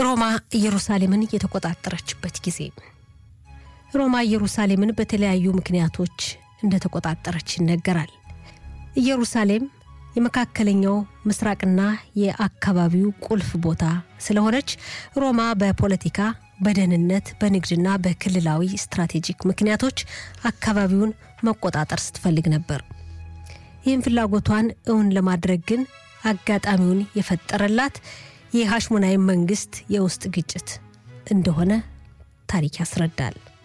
ሮማ ኢየሩሳሌምን የተቆጣጠረችበት ጊዜ ሮማ ኢየሩሳሌምን በተለያዩ ምክንያቶች እንደተቆጣጠረች ይነገራል። ኢየሩሳሌም የመካከለኛው ምስራቅና የአካባቢው ቁልፍ ቦታ ስለሆነች ሮማ በፖለቲካ፣ በደህንነት፣ በንግድና በክልላዊ ስትራቴጂክ ምክንያቶች አካባቢውን መቆጣጠር ስትፈልግ ነበር። ይህም ፍላጎቷን እውን ለማድረግ ግን አጋጣሚውን የፈጠረላት የሐሽሞናዊ መንግስት የውስጥ ግጭት እንደሆነ ታሪክ ያስረዳል።